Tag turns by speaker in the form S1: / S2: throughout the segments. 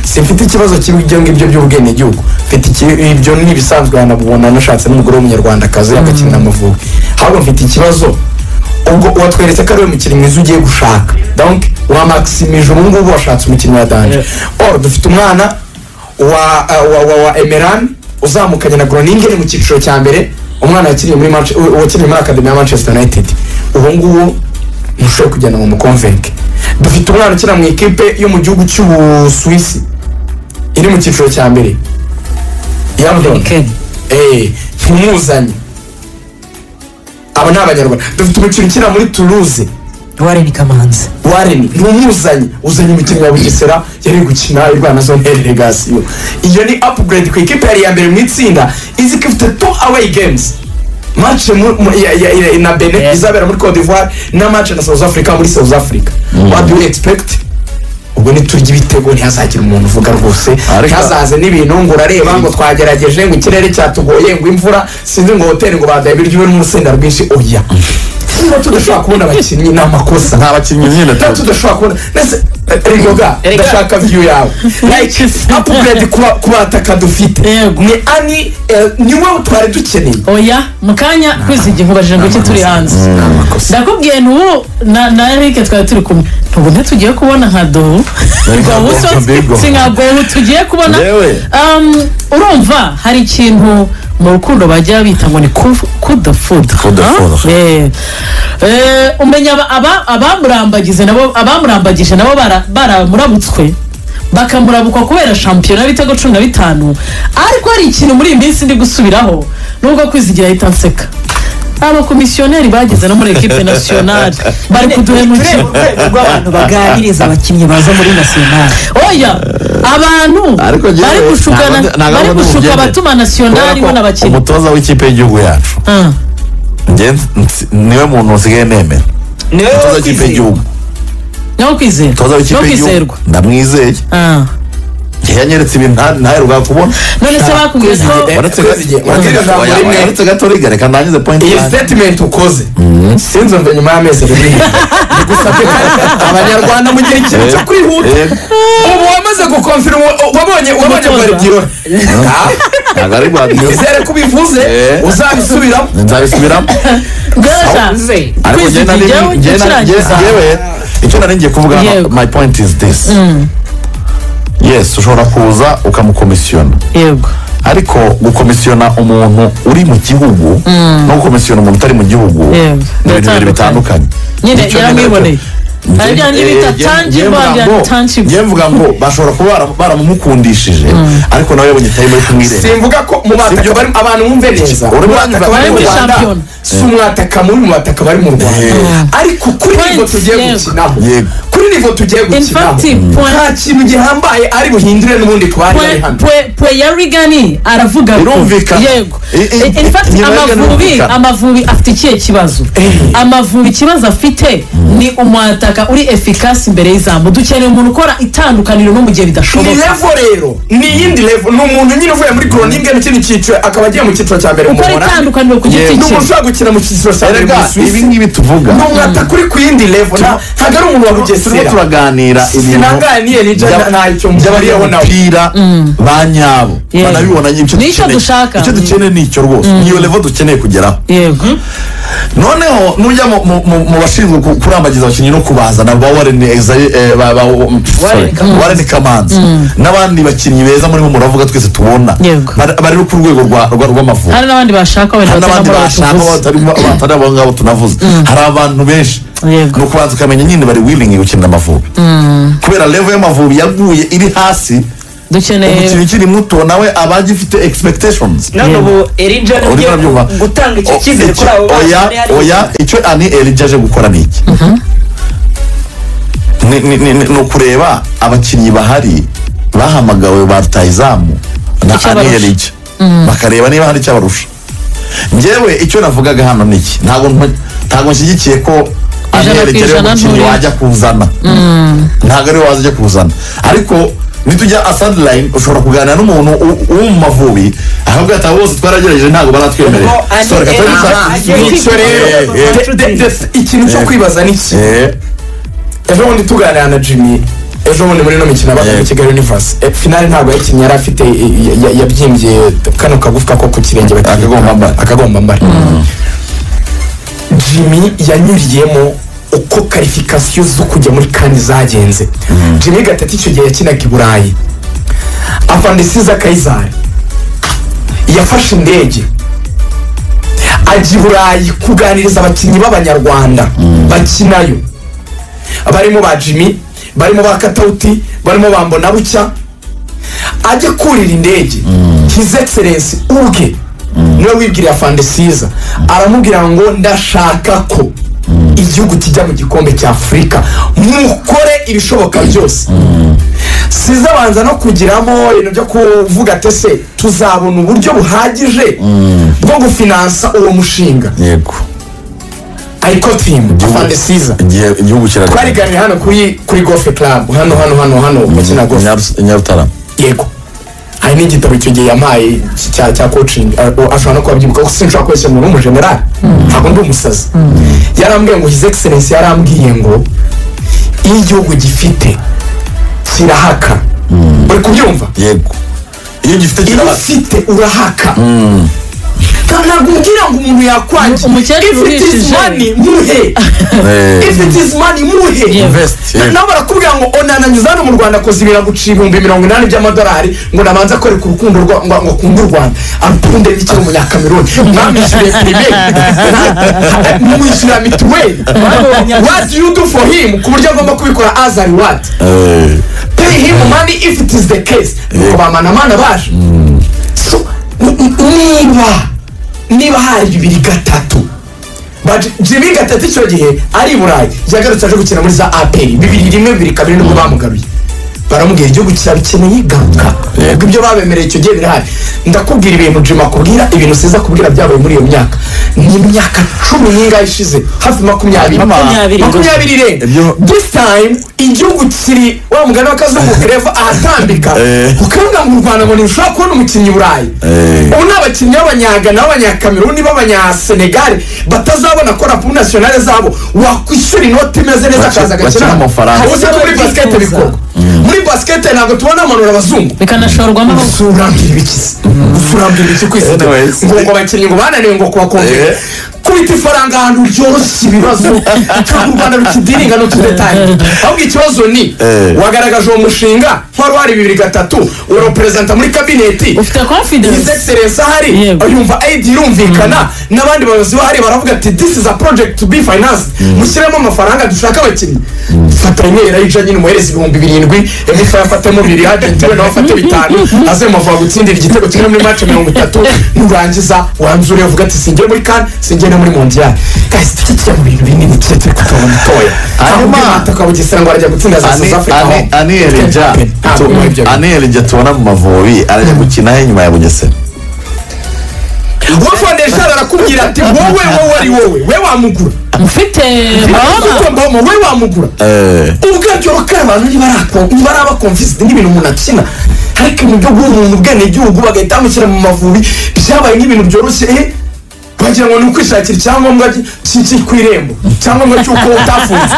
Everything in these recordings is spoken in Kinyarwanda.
S1: simfite ikibazo cy'ibyo ngibyo by'ubwenegihugu mfite iki- ibyo ni ibisanzwe wanabubona nashatse n'umugore w'umunyarwandakazi agakinira amavubi ahubwo mfite ikibazo ubwo watweretse ko ari we mukinnyi mwiza ugiye gushaka donc wa maximise ubu ngubu washatse umukinnyi wa danje or dufite umwana wa wa wa, wa emeran uzamukanye na groningen mu cyiciro cya mbere umwana yakiriye muri Manche- u- wakiriye muri academy ya manchester united ubu ngubu ntushobora kugenda mu mukonvenke dufite umwana ukina mu ikipe yo mu gihugu cy'ubusuwisi iri mu cyiciro cya mbere yabdon
S2: Ken.
S1: eh ntumuzanye aba ni abanyarwanda dufite umukinnyi ukina muri toulouse
S2: warren kamanzi
S1: wareni ntumuzanye uzanye umukinnyi wa bugesera yari gukina irwana zone el legasiyo iyo ni upgrade ku ikipe yari iya mbere mu itsinda izi ko ifite two away games match mu- mu- ya- ya- ya- na benin
S2: Yeah.
S1: izabera muri cote d'ivoire na match na south africa muri south africa what do you expect ubwo niturya ibitego ntihazagire umuntu uvuga rwose
S3: Ariko-
S1: ntihazaze n'ibintu ngo urareba ngo twagerageje ngo ikirere cyatugoye ngo imvura sinzi ngo hoteli ngo badaye ibiryo bibe n'urusenda rwinshi oya niba tudashobora kubona abakinnyi ni amakosa
S3: nta bakinnyi nyine
S1: ntabwo tudashobora kubona mbese erega
S2: Erega.
S1: ndashaka view yawe like upgrade kuba kubataka dufite
S2: Yego.
S1: ni ani eh, niwe twari dukeneye
S2: oya mu kanya kwizi igihe nkubajije ngo iki turi hanze ndakubwiye ntubu na na erike twari turi kumwe ntubu ntitugiye kubona nka dobu
S3: nka Dobu, Bigo.
S2: si nka gobu tugiye kubona
S3: Yewe.
S2: Um, urumva hari ikintu mu rukundo bajya bita ngo ni kudafudu
S3: Coup de foudre.
S2: umenya aba- aba- abamurambagize nabo abamurambagije nabo bara- baramurabutswe bakamurabukwa kubera shampiyona y'ibitego cumi na bitanu ariko hari ikintu muri iyi minsi ndi gusubiraho nubwo kwizigira ahita nseka abakomisiyoneri bageze no muri ekipe nasiyonari bari kuduhemukira
S4: rw'abantu baganiriza abakinnyi baza muri nasiyonari
S2: oya abantu
S3: Ariko njyewe
S2: bari gushukana
S3: ntabwo ndi- ntabwo
S2: bari
S3: ndi
S2: gushuka
S3: umugeni.
S2: abatuma nasiyonari bo n'abakinnyi
S3: umutoza w'ikipe y'igihugu yacu
S2: Ah,
S3: njye nsi- niwe muntu usigaye nemera
S4: niwe
S3: umutoza w'ikipe y'igihugu
S2: nyawo kwizerwa
S3: umutoza
S2: nyawo
S3: w'ikipe y'igihugu
S2: kwizerwa
S3: ndamwizeye
S2: Ah.
S3: njye yanyeretse ibintu nta- ntaheruka kubona
S2: none se bakubwiye ko
S3: Waretse
S1: Kwizigiye.
S3: gato- waretse gato-
S1: Kwizigiye.
S3: oya, waretse gato rigareka ndangize point
S1: iyi
S3: yanjye.
S1: statement ukoze sinzi umva nyuma y'amezi abiri bigusabye ko abanyarwanda mugira ikintu cyo kwihuta
S3: Eh,
S1: ubu wamaze gukomfira wabonye wabonye
S2: Umutoza.
S1: bwaribyirora
S3: ntabwo ari bwabwiye
S1: nizere ko ubivuze
S3: Eh.
S1: uzabisubiramo
S3: nzabisubiramo
S2: bworoshya
S3: ariko njye nari
S2: Kwizigira
S3: njye nari- njye-
S2: gucurangiza.
S3: njyewe icyo nari ngiye kuvuga hano,
S2: Yego.
S3: my point is this yes ushobora kuza ukamukomisiyona
S2: yego
S3: ariko gukomisiyona umuntu uri mu gihugu no gukomisiyona umuntu utari mu gihugu
S2: Yego.
S3: ni ibintu bibiri
S2: Bitandukanye.
S3: bitandukanye
S2: nyine
S3: Nicyo
S2: yaramwiboneye
S3: Njye-
S2: hari bya
S3: eh,
S2: bita
S3: njye- njye
S2: tangible
S3: mvuga
S2: hari
S3: ngo-
S2: bya tangible
S3: njye mvuga ngo bashobora kuba bara- baramumukundishije ariko nawe yabonye itarimo yo kumwireba
S1: simvuga ko mu bataka bari abantu bumve neza
S3: Urimo
S1: Umwataka bari mu
S2: urimo
S1: rwanda
S2: shampiyona.
S1: si umwataka muri mu bataka bari mu rwanda ariko kuri
S2: Points,
S1: nivo tugiye
S2: yego.
S1: gukinaho
S3: Yego.
S1: kuri nivo tugiye gukinaho
S2: fact, point.
S1: nta kintu gihambaye ari buhindure n'ubundi ku bari bari
S2: Pwe-
S1: hano
S2: pwe- pwe ya rigani aravuga ko-
S3: Birumvikana.
S2: yego
S3: I- i-
S2: in fact
S3: inyuma y'ibyo
S2: amavubi
S3: birumvikana.
S2: amavubi afite ikihe kibazo amavubi ikibazo afite ni umwataka uri efikasi imbere y'izamu dukeneye umuntu ukora itandukaniro no mu gihe
S1: ni
S2: bidashoboka
S1: levo rero ni iyindi levo ni umuntu nyine uvuye muri groninge n'ikindi cyiciro akaba agiye mu cyiciro cya mbere mu
S2: ukora
S1: Buholandi.
S2: itandukaniro ku
S3: Yego.
S2: giti
S1: ni
S2: cye
S1: umuntu ushobora gukina mu cyiciro cya mbere mu
S3: Erega, ibi
S1: Busuwisi.
S3: ngibi tuvuga
S1: ni umwataka uri ku yindi levo nta- ntabwo ari umuntu wa
S3: turimo
S1: bugesera
S3: turaganira ibintu
S1: sinanganiye n'ibyo
S3: bya-
S1: ntacyo
S3: by'abariho
S1: mbabariyeho nawe
S3: umupira ba nyabo
S2: Yego.
S3: banabibona icyo
S2: Nicyo
S3: dukeneye.
S2: dushaka.
S3: icyo dukeneye ni icyo rwose niyo levo dukeneye kugeraho
S2: yego
S3: noneho nujya mu- mu- mu mu bashinzwe ku- kurambagiza abakinnyi no kubazana ba Warren Exa- eh, ba- ba- sorry,
S2: Kamanzi.
S3: Warren Kamanzi n'abandi bakinnyi beza murimo muravuga twese tubona
S2: Yego.
S3: Bari- bari no ku rwego rwa- rwa- rw'amavubi
S2: hari n'abandi bashaka wenda
S3: hari n'abandi
S2: bataramo
S3: bashaka
S2: abatuvuze.
S3: batarimo- batari abo ngabo tunavuze hari abantu benshi
S2: Yego.
S3: ni ukubanza ukamenya nyine bari willing gukinira amavubi kubera level y'amavubi yaguye iri hasi
S2: dukeneye
S3: umukinnyi ukiri muto nawe aba agifite expectations
S4: none ubu erija
S3: urimo
S4: ugiye
S3: urabyumva
S4: gutanga icyo
S3: O-
S4: cyizere
S3: icyo-
S4: kuri abo
S3: oya oya icyo ani elija aje gukora ni iki Ni- ni- ni ni ukureba abakinnyi bahari bahamagawe ba rutayizamu na ani
S2: Icyabarusha.
S3: elija bakareba niba hari icyabarusha ngewe icyo navugaga hano ni iki ntabwo ntu- ntabwo nshyigikiye ko ani
S2: Ijana ku
S3: elija ariwe
S2: ijana
S3: mukinnyi
S2: nturi-
S3: wajya kuzana ntabwo ariwe waza ujya kuzana ariko nitujya asadi layini ushobora kuganira n'umuntu u- wo mu mavubi ahubwo ati abo bose twaragerageje ntabwo baratwemerera
S4: Ngo ani
S3: Sorry, reka tujye
S4: Elija
S3: gusa-
S4: agiye
S1: nicyo rero
S3: Eh, eh,
S1: De- de- de- ikintu cyo
S3: Eh.
S1: kwibaza ni iki
S3: eh,
S1: ejo bundi tuganira na jimmy ejo bundi muri ino mikino yabaga muri
S3: Yego.
S1: kigali universe Eh, finale ntabwo yakinnye yari afite eh, ya- ya- yabyimbye kano kagufwa ko ku kirenge bakinnye.
S3: Akagombambari.
S1: akagombambari jimmy yanyuriyemo uko karifikasiyo zo kujya muri kandi zagenze jimmy gatatu icyo gihe yakinaga i burayi afandisiza kayizari yafashe indege ajya i burayi kuganiriza abakinnyi b'abanyarwanda bakinayo barimo ba jimmy barimo ba katawuti barimo ba mbonabucya ajya kurira indege his excellence ubwe niwe wibwiriye afandisiza aramubwira ngo ndashaka ko igihugu kijya mu gikombe cya afurika mukore ibishoboka byose siza abanza no kugiramo ibintu byo kuvuga ati ese tuzabona uburyo buhagije bwo gufinansa uwo mushinga
S3: yego
S1: ayikotimu afandisiza
S3: Igihe igihugu kirarira
S1: twariganiye hano kuri kuri gofe club hano hano hano hano bakina gofe
S3: Nyaru- nyarutarama
S1: yego hari n'igitabo icyo gihe yampaye cya cya coaching uh, ashobora no kuba abyibuka kuko sinshobora kubeshya umuntu w'umujenerali ntabwo ndi umusazi yarambwiye ngo his excellence yarambwiye ngo iyo igihugu gifite kirahaka uri kubyumva
S3: yego iyo gifite
S1: iyo
S3: kirabasa
S1: ufite urahaka Nta- ntabwo umbwira ngo umuntu yakwangiza
S2: Umukecuru
S1: if it is
S2: urishije.
S1: money muhe
S3: Eh,
S1: if it is money muhe
S3: invest
S1: Na-
S3: yego.
S1: nawe barakubwira ngo onananyuze hano mu rwanda akoze ibintu aguca ibihumbi mirongo inani by'amadolari ngo nabanze akore ku rukundo rwa- ngo ngo akunde u rwanda akunde n'icyo umunyakameruni mwamwishyuriye primaire mwishyura mituweli what do you do for him ku buryo agomba kubikora as a reward
S3: Eh,
S1: pay him money if it is the case nuko bamanamana baje So, n- n- niba niba hari bibiri gatatu But jimmy gatatu icyo gihe ari i burayi yagarutse aje gukina muri za aperi bibiri rimwe bibiri kabiri nibwo bamugaruye baramubwira igihugu kirabikeneye garuka
S3: Yego.
S1: ibyo babemereye icyo gihe birahari ndakubwira ibintu jimmy akubwira ibintu siza kubwira byabaye muri iyo myaka ni imyaka cumi n'ingahe ishize hafi makumyabiri
S4: Makumyabiri.
S1: makumyabiri irenga
S3: Ibyo-
S1: this time igihugu kiri wa mugani w'akazungu kereva ahatambika
S3: Eh.
S1: ukavuga ngo u rwanda ngo ntirushobora kubona umukinnyi i burayi
S3: Eh.
S1: ubu ni abakinnyi b'abanyagana b'abanyakameruni b'abanyasenegari batazabona ko rapu nasiyonari zabo wakwishyura inoti imeze neza
S3: Bake-
S1: akaza agakina
S3: bakina amafaranga.
S1: uzi ko muri basikete bikorwa muri basikete ntabwo tubona amanura abazungu
S2: bikanashorwamo amafaranga
S1: usurambira ibikizi usurambira ibiki ku isi
S3: Anyways.
S1: ngo ngo abakinnyi ngo bananiwe ngo kubakomere
S3: Eh.
S1: kubita ifaranga ahantu ryoroshye ibibazo kandi u rwanda rukidiringa n'utudetayi ahubwo ikibazo ni
S3: Eh.
S1: wagaragaje uwo mushinga wari wari bibiri gatatu uraperezida muri kabineti
S2: ufite confidence
S1: izekiserensi ahari
S2: Yego.
S1: yumva ayidi irumvikana n'abandi bayobozi bahari baravuga ati this is a project to be financed mushyiremo amafaranga dushaka abakinnyi fata rimwe rayija nyine umuhereza ibihumbi birindwi emifa yafatemo bibiri agenti we nawe afate bitanu aze muvuga gutsindira igitego kimwe muri mace mirongo itatu nurangiza wanzure uvuga ati singere muri kan singere no muri mondiyari guys tujye tujya mu bintu binini tujye turi kutunga mutoya
S3: Hanyuma-
S1: ntabwo ugisera ngo arajya gutsinda za south africa
S3: Ani-
S1: home.
S3: Ani Elija
S1: Ntabwo muri ibyo bintu.
S3: Ani Elija tubona mu Mavubi arajya gukina inyuma ya Bugesera
S1: wowe fondeshari arakubwira ati wowe wowe ari wowe we wamugura
S2: mfite mama
S1: Ufite mama, we wamugura
S3: Eh,
S1: ubwabyo bakara abantu ntibari abakomvisite n'ibintu umuntu akina ariko ibintu byo guha umuntu ubwenegihugu bagahita bamushyira mu mavubi byabaye nk'ibintu byoroshye eh, bagira ngo ni ukwishakira icyangombwa cy- cy- cy- ku irembo icyangombwa cy'uko utafunze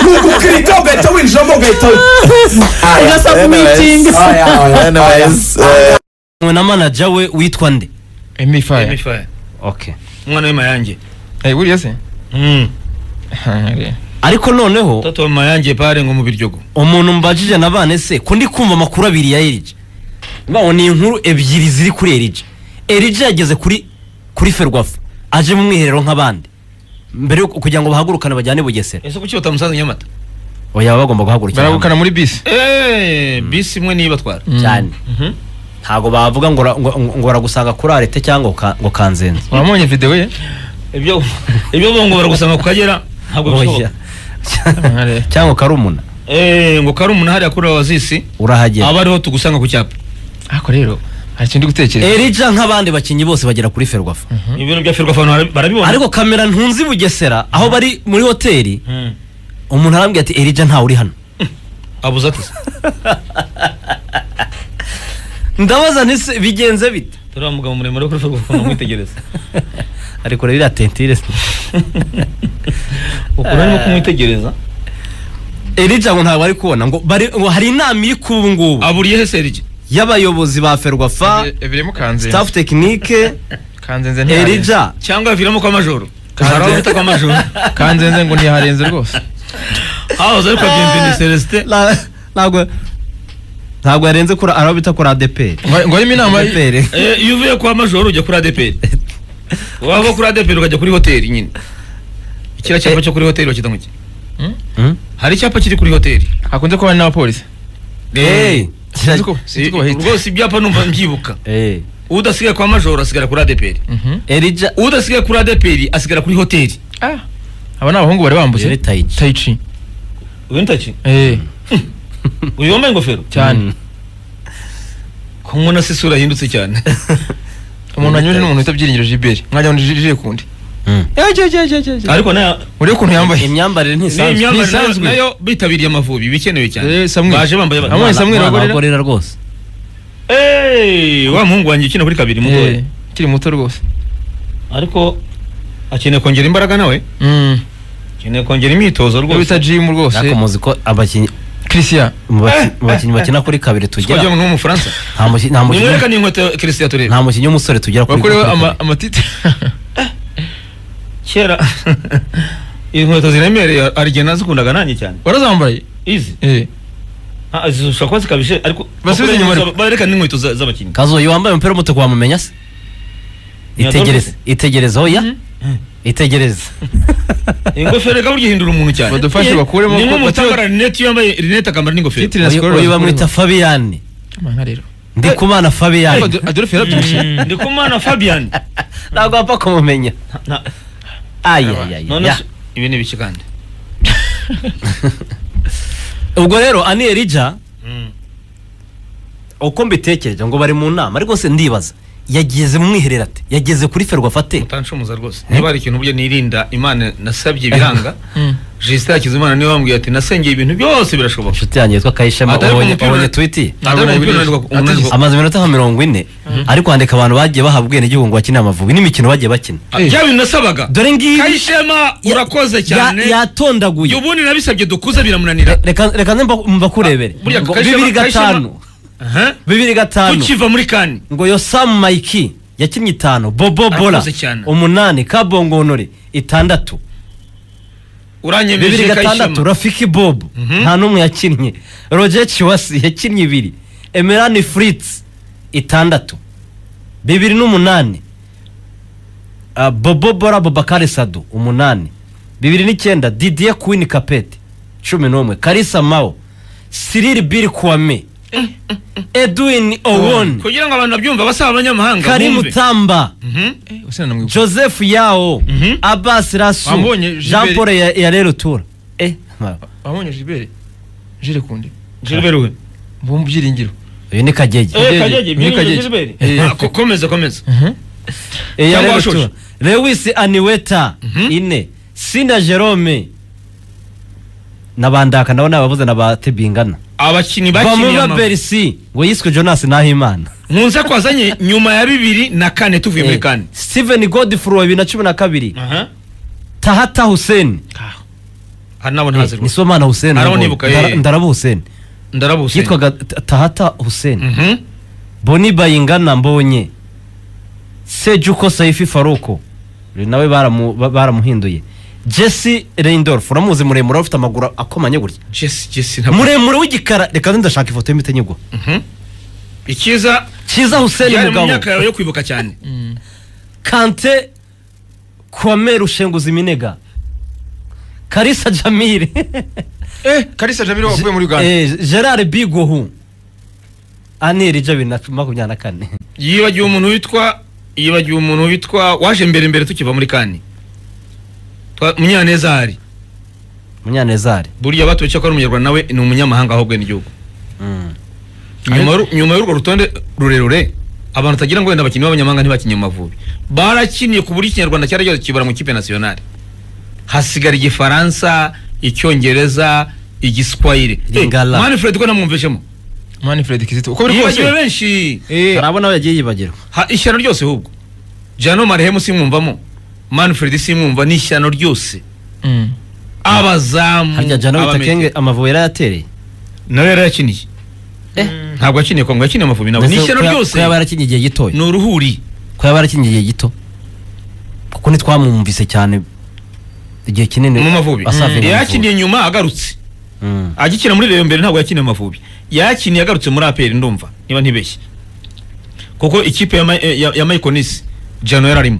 S1: ni ukukirika ugahita winjiramo ugahita
S2: ugasaba
S3: anyways,
S2: meeting
S3: anyways, eh,
S5: mwe na manager we witwa nde
S6: emifaya
S5: mfa okay
S7: umwana w'amayange
S6: Eh, buriya se
S7: Mm.
S5: ariko noneho
S7: toto mayange pare ngo mu biryogo
S5: umuntu mbajije na bane se ko ndi kumva amakuru abiri ya erija mbaho ni inkuru ebyiri ziri kuri erija erija yageze kuri kuri ferwafa aje mu mwiherero nk'abandi mbere yo kugira ngo bahagurukane bajyane bugesera
S7: ese kuki batamusanze nyamata
S5: oya baba bagomba guhagurukira hamwe.
S6: baragukana muri bisi
S7: Eh, bisi imwe niyo ibatwara
S5: cyane ntabwo bavuga ngo ra- ngo- ngo baragusanga kuri arete cyangwa ngo ka- ngo kanzenze
S6: wamubonye videwo ye
S7: ibyo ibyo bo ngo baragusanga ku kagera ntabwo bishoboka
S5: Oya. cyangwa karumuna
S7: Eh, ngo kari umuntu hariya kuri wazisi
S5: urahagera
S7: aba ariho tugusanga ku cyapa
S6: ariko rero hari ikintu ndi gutekereza
S5: erija nk'abandi bakinnyi bose bagera kuri ferwafa
S7: ibintu bya firwa abantu barabibona
S5: ariko kamera ntunzi bugesera aho bari muri hoteli
S7: Mm.
S5: umuntu arambwira ati erija ntawe uri hano
S7: abuze ati
S5: ndabaza nti se bigenze bite
S7: turiya mugabo muremure kuri firwa fana kumwitegereza
S5: ariko rero iriya tentire se
S7: ukuntu arimo kumwitegereza
S5: erija ngo ntabwo ari kubona ngo bari- ngo hari inama iri kuba ubu ngubu
S7: aburiye he serigi
S5: y'abayobozi ba ferwafa
S6: ebire mukanze
S5: staff tekinike
S6: kanzenze ntiyarenze
S5: erija
S7: cyangwa yaviramo kw'amajoro
S6: Kanze.
S7: hari aho bita kw'amajoro
S6: kanzenze ngo ntiyarenze rwose
S7: hahoze ariko bienvenu celestin
S5: La- ntabwo ntabwo yarenze kuri araho bita kuri adeperi
S6: ngo ngo harimo inama y-
S5: adeperi
S7: Eh, iyo uvuye kwa majoro ujya kuri adeperi wava kuri adeperi ukajya kuri hoteli nyine kiriya cyapa cyo kuri hoteli bakita ngo iki? Hmm?
S5: Hmm?
S7: hari icyapa kiri kuri hoteli
S6: hakunze kuba hari n'abapolisi
S5: Hey.
S6: sinzi ko sinzi ko bahita
S7: rwose ibyapa numva mbyibuka
S5: Eh,
S7: udasigaye kwa majoro asigara kuri adeperi
S6: Mhm.
S5: erija
S7: udasigaye kuri adeperi asigara kuri hoteli
S6: Ah, aba ni abahungu bari bambutse
S5: Yari Taichi.
S6: tayici
S7: uyu ni taki
S6: eh
S7: uyu wambaye ingofero
S6: cyane
S7: ko mbona se isura yahindutse cyane
S6: umuntu wanyuje n'umuntu wita byiringiro Gilbert mwajya ngo jije kundi
S5: Mm.
S7: ariko nayo
S6: urebe ukuntu yambaye
S5: imyambarire
S7: ni
S5: ntisanzwe
S7: imyambarire nayo-
S6: Bisanzwe.
S7: nayo bitabiriye amavubi bikenewe cyane
S6: Eh, Samuel.
S7: baje bambaye ba-
S6: Amwe, Samuel.
S5: Mwana-
S6: Bagorera.
S5: bagorera rwose
S7: Eh, wa muhungu wanjye ukina kuri kabiri mugoye
S6: Eh, ukiri muto rwose
S7: ariko akeneye kongera imbaraga nawe
S6: Mm.
S7: akeneye kongera imyitozo
S6: uwo bita
S7: rwose
S6: jimu
S5: ariko
S6: rwose
S5: muzi ko abakinnyi
S6: christian
S5: mu baki- mu bakinnyi bakina kuri kabiri
S7: twajya
S5: tugera
S7: mu mufaransa
S5: nta muki- nta mukinnyi-
S7: nimwereka n'inkweto kirisitiya turebe
S5: nta mukinnyi w'umusore tugera kuri
S6: bakorewe
S5: kuri
S6: ama-
S5: kabiri.
S6: amatiti
S7: kera inkweto ziremereye arigena zikundaga nanjye cyane
S6: warazambaye
S7: izi
S6: Eh,
S7: Ah, zishobora kuba zikabije ariko
S6: Basubize inyuma ariko.
S7: bareka n'inkweto za- z'abakinnyi
S5: kazoyo wambaye umupira w'umutuku wamumenya se itegereze itegereze oya itegereze
S7: ingofero reka burya ihindura umuntu cyane
S6: badufashe bakuremo
S7: ni
S6: ko-
S7: nk'umutambara rinete iyo yambaye rinete akambara n'ingofero
S6: Titire
S5: Uyu-
S6: score
S5: uyu
S6: bakuremo.
S5: bamwita fabiyani
S6: Amanga rero
S5: ndikumana
S6: ariko
S5: fabiyani
S6: Ado- adolphe yarabyibushye
S7: Mm, ndikumana fabian
S5: ntabwo wapfa kumumenya
S7: Na- none
S5: ayayaya
S7: se- ibi ni ibiki kandi
S5: ubwo rero ani erija uko mbitekereje ngo bari mu nama ariko se ndibaza yageze mu mwiherero ate yageze kuri ferwafa ate
S7: mutanshomuza rwose niba hari ikintu burya nirinda imana nasabye biranga jisita hakizimana niwe wambwiye ati nasengeye ibintu byose birashoboka
S5: inshuti yanjye yitwa kayishema
S7: Atari ku
S5: ubonye
S7: mupira-
S5: ubonye twiti
S7: Atari mu mupira unanirwa-
S6: Atari-
S7: unanirwa-
S5: amaze iminota nka mirongo ine ariko handika abantu bagiye bahabwa ubwenegihugu bakinira amavubi n'imikino bagiye bakina
S7: Ah, bya bintu nasabaga
S5: dore ngibi
S7: kayishema
S5: ya-
S7: urakoze cyane
S5: ya- yatondaguye
S7: uyu ubundi nabisabye dukuze biramunanira
S5: reka reka nze mba- mbakurebere
S7: Burya
S5: Ngo
S7: Kayishema-
S5: bibiri gatanu
S7: Aha.
S5: bibiri gatanu
S7: tukiva muri kani
S5: ngo yosamu mayiki yakinnye itanu bobo bora
S7: Arakoze cyane.
S5: umunani kabongo honore itandatu bibiri
S7: uranyemeje
S5: gatandatu
S7: kayishema
S5: rafiki bob nta n'umwe yakinnye roger chiwasi yakinnye ibiri emerani fritz itandatu bibiri n'umunani Ah, bobo bora bobakari sadu umunani bibiri n'icyenda didier queen kapete cumi n'umwe karisa mao siriri biri kwame edwin owon
S7: kugira ngo abantu babyumve abasaba abanyamahanga
S5: karim
S7: bumve.
S5: tamba
S7: Mhm.
S6: Eh, usa na mwibuka
S5: joseph yao
S7: Mhm.
S5: abbas rasu
S6: Wambonye, Gilbert.
S5: jean paul ya- ya rero tura eh mara.
S6: wabonye jibere jire kundi
S7: Gilbert we.
S6: mbu mu byiringiro
S5: uyu ni kagege
S7: Eh,
S6: Kagege,
S7: Kagege,
S6: ni
S7: Gilbert,
S6: Kagege.
S7: Gilbert.
S6: Eh.
S7: Ah, ko- komeza komeza
S5: ya
S7: cyangwa
S5: rero
S7: washoje.
S5: tura lewis aniweta ine sina jerome n'abandaka nabo ni ababuze na ba tebingana
S7: abakinnyi bakiniye
S5: bamuba
S7: amavubi
S5: berisi ngo yiswe jonas nahimana
S7: nkunze ko wazanye nyuma ya bibiri na kane tuvuye muri
S5: Eh,
S7: kane
S5: steven godfrey wa bibiri na cumi na kabiri
S7: aha
S5: tahata hussein
S7: aha nabo ntazi
S5: Eh,
S7: rwose
S5: nisomana hussein
S7: Araho
S5: nawe.
S7: nibuka, eh.
S5: Ndara- ndaraba hussein
S7: ndarabuse
S5: yitwaga Ta- tahata hussein
S7: Mhm.
S5: boni bayingana mbonye sejuko saifi faruko uyu nawe baramu- ba- baramuhinduye jesse reindorf uramuzi muremure ufite amaguru akomanye gutya
S7: Jesse Jesse ntabwo
S5: muremure w'igikara reka nze ndashaka ifoto y'imitenyego
S7: ikiza
S5: cyiza hussein
S7: yari mu
S5: mugabo
S7: myaka yawe yo kwibuka cyane
S5: kante kwame rushenguza iminega karisa jamire
S6: eh kalisa jamiro wavuye muri uganda
S5: Eh, gerard bigohu aneri ja bibiri na makumyabiri na kane
S7: yibagiwe umuntu witwa yibagiwe umuntu witwa waje mbere mbere tukiva muri kane Twa- munyaneza hari
S5: munyanezari
S7: buriya batubeshya ko ari umunyarwanda nawe ni umunyamahanga ahubwo n'igihugu
S5: Mm.
S7: nyuma y'uru- nyuma y'urwo rutonde rurerure abantu utagira ngo wenda abakinnyi b'abanyamahanga ntibakinye mu Mavubi barakiniye ku buryo ikinyarwanda cyari cyose kibara mu ikipe nasiyonari hasigara igifaransa icyongereza igiswahili
S5: Lingala.
S7: manfred ko namwumvishemo
S6: manfred kizito uko biri
S7: yibagiwe
S6: kose
S7: benshi
S5: hari abo nawe yagiye yibagirwa
S7: Ha- ishyano ryose ahubwo jano marehemu simwumvamo manfred simwumva ni ishyano ryose
S6: Mm.
S7: abazamu
S5: harya jana wita
S7: abamedi-
S5: kenge amavubi yarayatereye
S7: nawe yari yakiniye ntabwo yakiniye kongo yakiniye amavubi nawe
S5: Mbese
S7: n'ishyano
S5: ko ya- ko
S7: ryose
S5: yaba yarakinnye igihe gitoya
S7: ni uruhuri
S5: ko yaba yarakinnye igihe gito kuko ntitwamwumvise cyane igihe kinini
S7: mu mavubi
S5: asavuye mu Mavubi.
S7: yakiniye nyuma agarutse
S5: Mm.
S7: agikina muri reyo mbere ntabwo yakiniye amavubi yakiniye agarutse muri aperi ndumva niba ntibeshye kuko ikipe ya Ma- ya ya mayikonisi jano yararimo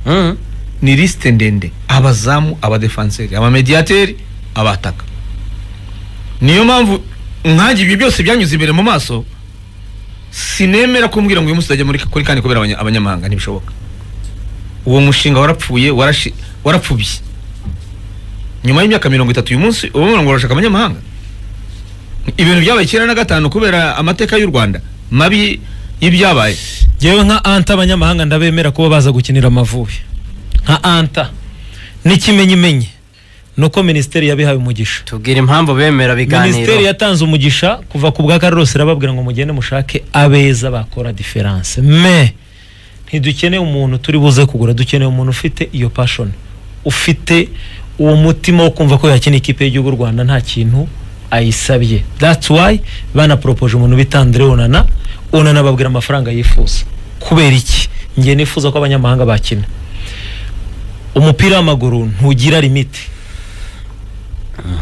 S5: Mm.
S7: ni lisite ndende abazamu abadefanseri abamediyateri abataka niyo mpamvu nkanjye ibyo byose byanyuze imbere mu maso sinemera kumbwira ngo uyu munsi uzajya muri kuri kandi kubera abanya- abanyamahanga ntibishoboka uwo mushinga warapfuye warashi- warapfubye nyuma y'imyaka mirongo itatu uyu munsi uba ubona ngo urashaka abanyamahanga ibintu byabaye icyenda na gatanu kubera amateka y'u rwanda mabi y'ibyabaye
S8: yewe nka anta abanyamahanga ndabemera kuba baza gukinira amavubi nka anta n'ikimenyimenyi ni uko minisiteri yabihaye umugisha
S5: tubwira impamvu bemera
S8: minisiteri
S5: biganiro
S8: yatanze umugisha kuva ku bwa Carlos irababwira ngo mugende mushake abeza bakora diferanse me ntidukeneye umuntu turi buze kugura dukeneye umuntu ufite iyo passion ufite uwo mutima wo kumva ko yakina ikipe y'igihugu u Rwanda nta kintu ayisabye that's why banaporopoje umuntu bita Andre Onana Onana babwira amafaranga yifuza kubera iki ngiye nifuza ko abanyamahanga bakina umupira w'amaguru ntugira limite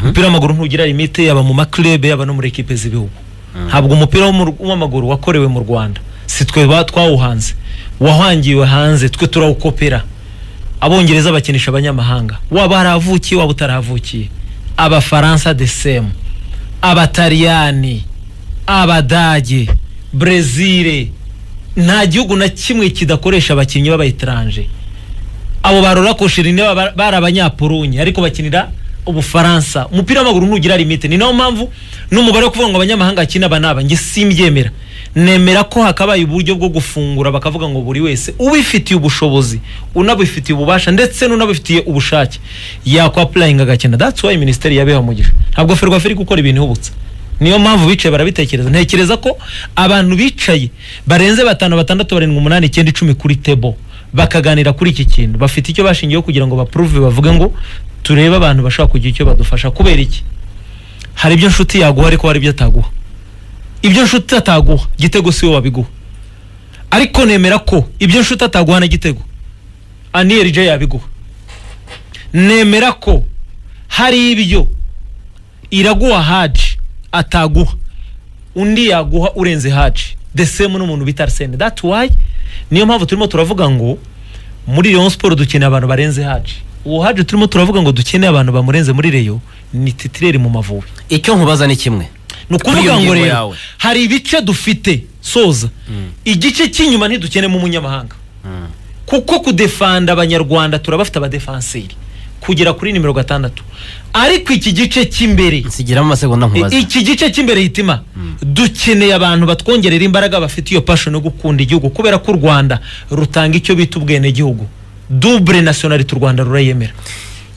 S8: umupira w'amaguru ntugira limite yaba mu maklebe yaba no muri ekipe z'ibihugu ntabwo umupira wo mu Ru- w'amaguru wakorewe mu rwanda si twe ba- twawuhanze wahangiwe hanze twe turawukopera abongereza bakinisha abanyamahanga waba haravukiye waba utaravukiye abafaransa de semu abataliyani abadage brezile nta gihugu na kimwe kidakoresha abakinnyi b'abayitaranje abo barora kosherine bari abanyapolonye ariko bakinira ubufaransa umupira w'amaguru ntugira limite ni nayo mpamvu n'umubare wo kuvuga ngo abanyamahanga bakina aba n'aba njye simbyemera nemera ko hakabaye uburyo bwo gufungura bakavuga ngo buri wese ubifitiye ubushobozi unabifitiye ububasha ndetse n'unabifitiye ubushake yakwapurayinga agakina that's why minisiteri yabiha umugisha ntabwo ferwafa iri gukora ibintu ihubutse niyo mpamvu bicaye barabitekereza ntekereza ko abantu bicaye barenze batanu batandatu barindwi umunani icyenda icumi kuri tebo bakaganira kuri iki kintu bafite icyo bashingiyeho kugira ngo bapuruve bavuge ngo turebe abantu bashobora kugira icyo badufasha kubera iki hari ibyo nshuti yaguha ariko hari ibyo ataguha ibyo nshuti ataguha gitego si we wabiguha ariko nemera ko ibyo nshuti ataguha na gitego aniyeri je yabiguha nemera ko hari ibyo iraguha haji ataguha undi yaguha urenze haji the same n'umuntu bita arsene that's why niyo mpamvu turimo turavuga ngo muri Rayon Sport dukeneye abantu barenze haji uwo haji turimo turavuga ngo dukeneye abantu bamurenze muri Rayon ni titireri mu mavubi
S5: icyo nkubaza ni kimwe
S8: ni
S5: Kuri iyo
S8: ukuvuga ngo
S5: ngingo
S8: rero
S5: yawe.
S8: hari ibice dufite soza igice cy'inyuma ntidukenemo umunyamahanga kuko kudefanda abanyarwanda turabafite abadefanseri kugera kuri nimero gatandatu ariko iki gice cy'imbere
S5: nsigiramo amasegonda nkubaza
S8: I- iki gice cy'imbere hitima dukeneye abantu batwongerera imbaraga bafite iyo passion yo gukunda igihugu kubera ko u rwanda rutanga icyo bita ubwenegihugu double nationality u rwanda rurayemera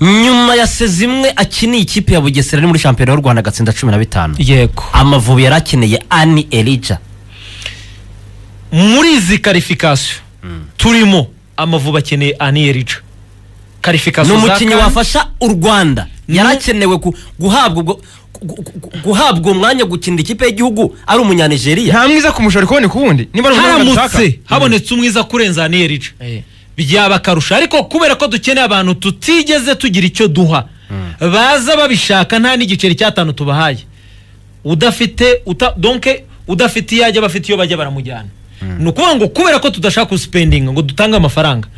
S5: nyuma ya sezi imwe akiniye ikipe ya bugesera ari muri shampiyona y'u rwanda agatsinda cumi na bitanu
S8: yego
S5: amavubi yari akeneye ani elija
S8: muri izi karifikasiyo turimo amavubi akeneye aniyerija
S5: ni
S8: karifikasiyo
S5: umukinnyi wafasha u rwanda yari akenewe gu- guhabwa ubwo- gu- gu- gu- guhabwa uwo mwanya wo gukinira ikipe y'igihugu ari umunyanigeriya
S7: nta mwiza kumushora kuboneka ukundi niba ari ubunyamwuga dushaka.
S8: haramutse habonetse umwiza kurenza aniyerija byaba akarusho ariko kubera ko dukeneye abantu tutigeze tugira icyo duha baza babishaka nta n'igiceri cy'atanu tubahaye udafite uta, donke udafite iyo ajya bafite iyo bajya baramujyana ni ukuvuga ngo kubera ko tudashaka gusipendinga ngo dutange amafaranga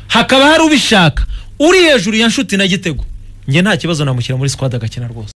S8: hakaba hari ubishaka uri hejuru ya nshuti na gitego njye nta kibazo namushyira muri sikwadi agakina rwose